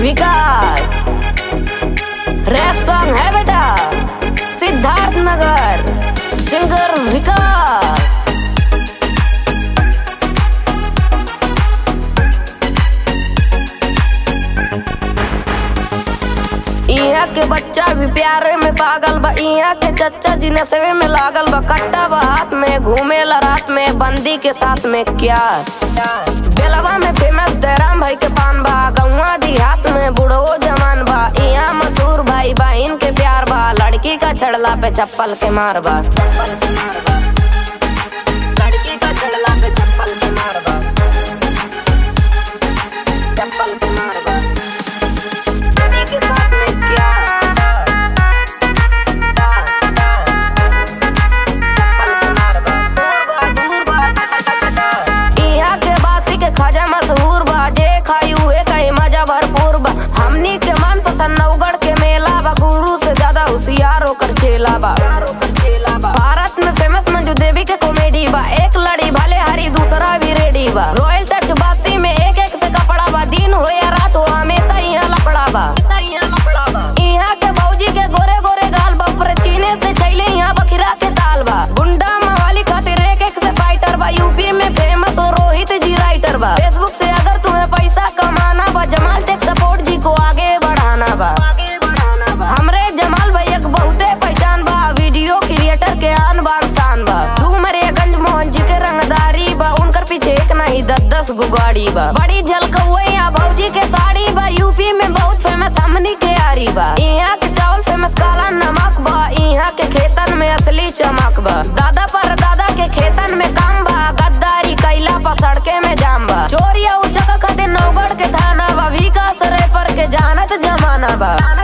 विकास rap song है बेटा सिद्धार्थ नगर सिंगर विकास इहाँ के बच्चा भी प्यारे में पागल बा इहाँ के चच्चा जी नशे में लागल बा कट्टा बा हाथ में घूमेला रात में बंदी के साथ में क्या बेलवा में फेमस जयराम भाई के पान बा गौवा देहात में बुढ़ो जवान बा इहाँ मशहूर भाई बा इनके प्यार बा लड़की का छड़ला पे चप्पल के मार बा लड़की का छड़ला पे चप्पल के मार बा चप्पल के मार बा बंदी के साथ में क्या इहाँ के बासी के खाजा मशहूर बा जे खाई हुए कई मजा भरपूर बा हमनी के मन पसंद नवगढ़ के मेला बा गुरु से ज्यादा होशियार होकर चेला बा भारत में फेमस मंजू देवी के कॉमेडी बा एक लड़ी भले हरी दूसरा भी रेडी बा रॉयल टच बासी में एक एक से कपड़ा बा दिन हो या रात हो हमेशा यहाँ लपड़ा बा यहाँ के भौजी के गोरे गोरे गाल बा ऊपर चीने से छैले यहाँ बखिरा के ताल बा गुंडा मवाली खातिर एक एक से फाइटर बा यूपी में फेमस हो रोहित जी राइटर बा फेसबुक से अगर तुम्हें पैसा कमाना बा जमाल टेक सपोर्ट जी को आगे बढ़ाना बा हमरे जमाल भैया के बहुते पहचान बा वीडियो क्रिएटर के आन बान शान बा डूमरे गंज मोहन जी के रंगदारी बा उनकर पीछे एक नहीं दस दस गो गाड़ी बा बड़ी झलकौए यहाँ भौजी के साड़ी बा यूपी में बहुत फेमस हमनी के आरी बा यहाँ के चावल फेमस काला नमक बा यहाँ के खेतन में असली चमक बा दादा पर दादा के खेतन में काम बा गद्दारी कैला पर सड़के में जाम बा चोरिया उचक खातिर नौगढ़ के थाना बा विकास रे पर के जानत जमाना बा